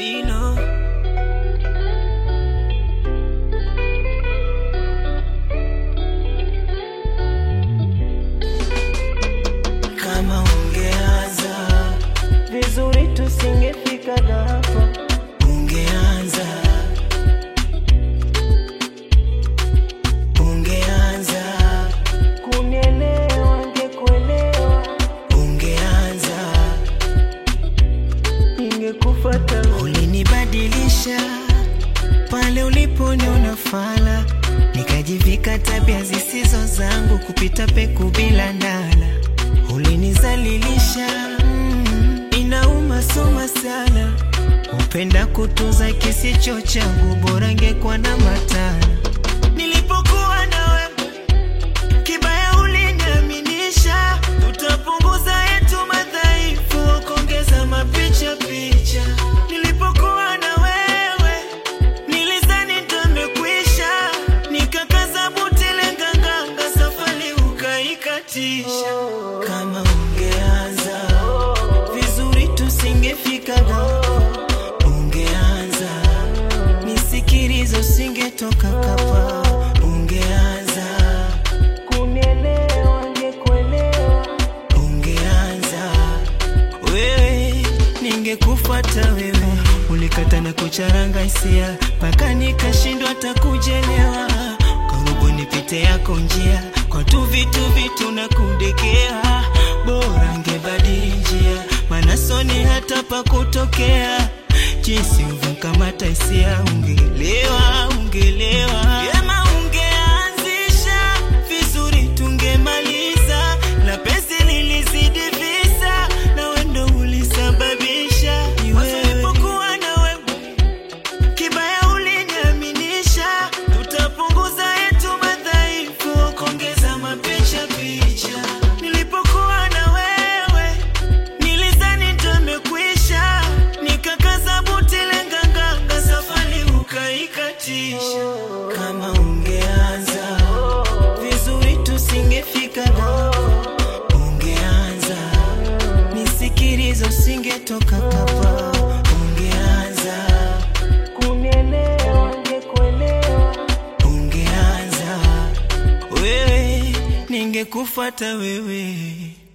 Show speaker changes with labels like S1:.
S1: Bino kama ungeanza
S2: vizuri tusingefika hapa
S1: ungeanza ungeanza
S2: kunielewa ngekuelewa
S1: ungeanza
S2: ningekufata
S1: ulinibadilisha pale uliponiona fala nikajivika tabia zisizo zangu kupita peku bila ndala ulinizalilisha mm, inauma soma sana upenda kutunza kisicho changu bora ngekuwa na matana nilipokuwa na wewe kibaya uliniaminisha tutapunguza yetu madhaifu kuongeza mapicha picha nilipokuwa na wewe nilizani ndamekwisha nikakaza buti lenganganga safari ukaikatisha kama ungeanza vizuri tusingefika hapa ungeanza nisikilizo usingetoka kapa ungeanza
S2: kunielewa ngekuelewa
S1: ungeanza wewe ningekufuata wewe ulikata na kucharanga hisia mpaka nikashindwa hata kujelewa karibu nipite yako njia kwa tu vitu vitu na kundekea bora ngebadili njia maana soni hata pa kutokea jinsi uvunkamata hisia ungelewa ungelewa Yema ungeanzisha vizuri tungemaliza na pesi lilizidi visa na wendo ulisababisha wasipokuwa na wewe kibaya uliniaminisha tutapunguza yetu madhaifu kuongeza mapicha picha nilipokuwa na wewe nilizani ndamekwisha nikakaza buti lenganganga safari ukaikatisha kama ungeanza vizuri tusingefika hapa ungeanza nisikilizo usingetoka kapa ungeanza
S2: kunielewa ngekuelewa
S1: ungeanza wewe ningekufuata wewe